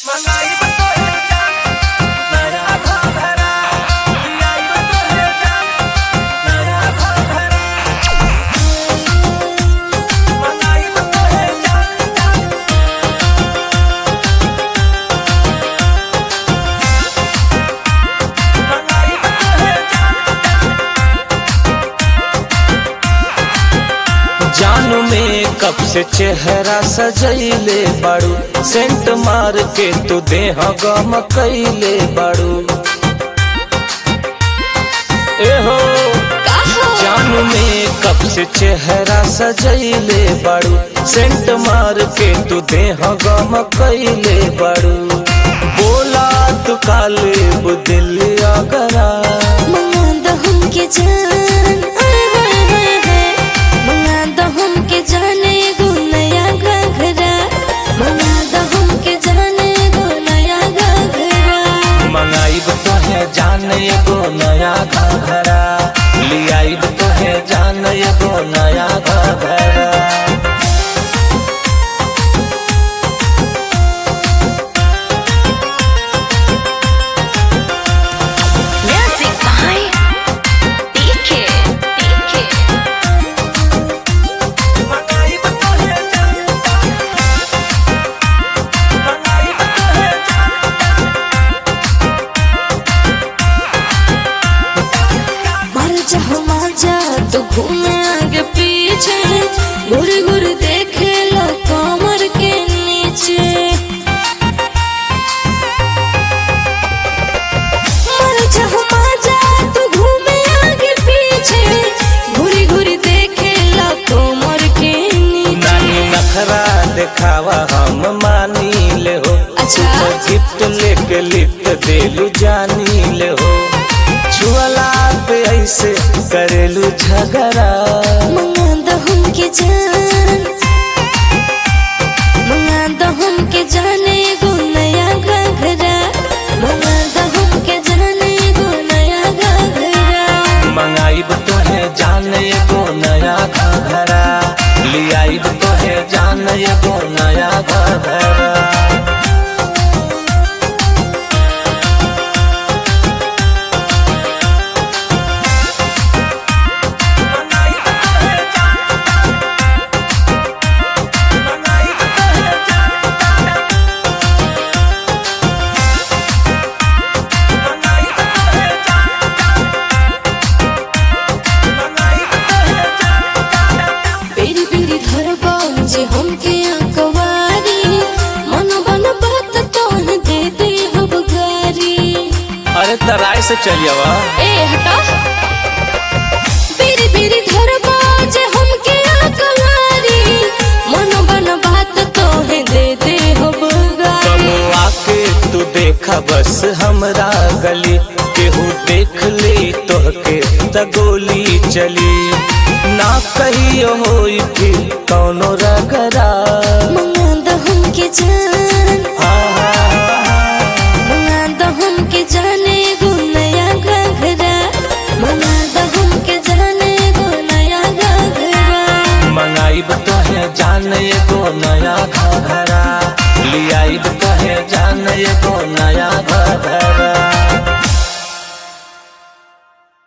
मंगाई बतोहे जान नया घाघरा दियाई बतोहे जान नया घाघरा मंगाई बतोहे जान जान मंगाई बतोहे जान जानू में कब से चेहरा सजैले बाड़ू सेंट मार के तू देह गम कैले बाड़ू एहो जानू में कब से चेहरा सजैले बाड़ू सेंट मार के तू देह गम कैले बाड़ू बोला तू काले बुदिल अगरा मंगा दहम के जान आय हाय हाय हाय मंगा दहम के जाने गो नया घघरा मंगा दहम के जाने गो नया घघरा मंगाइब तोहे जान एगो नया घघरा लियाइब तोहे जान एगो नया घघरा म्यूजिक बाय डीके डीके मंगाई बतोहे जान मंगाई बतोहे जान मर जाओ मजा तो घूमे आगे पीछे घुर घुर देखे लो कमर के नीचे मर जाओ मजा तो घूमे आगे पीछे घुरी घुरी देखे लो कमर के नीचे नानी नखरा देखावा हम मानी ले हो अच्छा। तू तो गिफ्ट लेके लिफ्ट देलू जानी ले हो छुअला पे ऐसे करेलू झगड़ा मंगा दहम के जान मंगा दहम के जाने गो नया घघरा मंगा दहम के जाने गो नया घघरा मंगाइब तोहे जान एगो नया घघरा लियाइब तोहे जान एगो नया घघरा मंगाई बतोहे जान मंगाई बतोहे जान मंगाई बतोहे जान मंगाई बतोहे जान बेरी बेरी धरबा जे हमके अकवारी मन बन बात तोहन दे दे हब गारी अरे तराय से चलियवा ए हटा बेरी बेरी धरबा जे हमके अकवारी मन बन बात तोहे दे दे हब गारी कमुआ के तू देखा बस हमरा गली केहू देख ले तोहके त गोली चली ना कहियो होई फिर कौनो रगरा मंगा दहम के जान मंगा दहम के जाने गो नया घघरा मंगा दहम के जाने गो नया घघरा मंगाइब तोहे जान एगो नया घघरा लियाइब तोहे जान एगो नया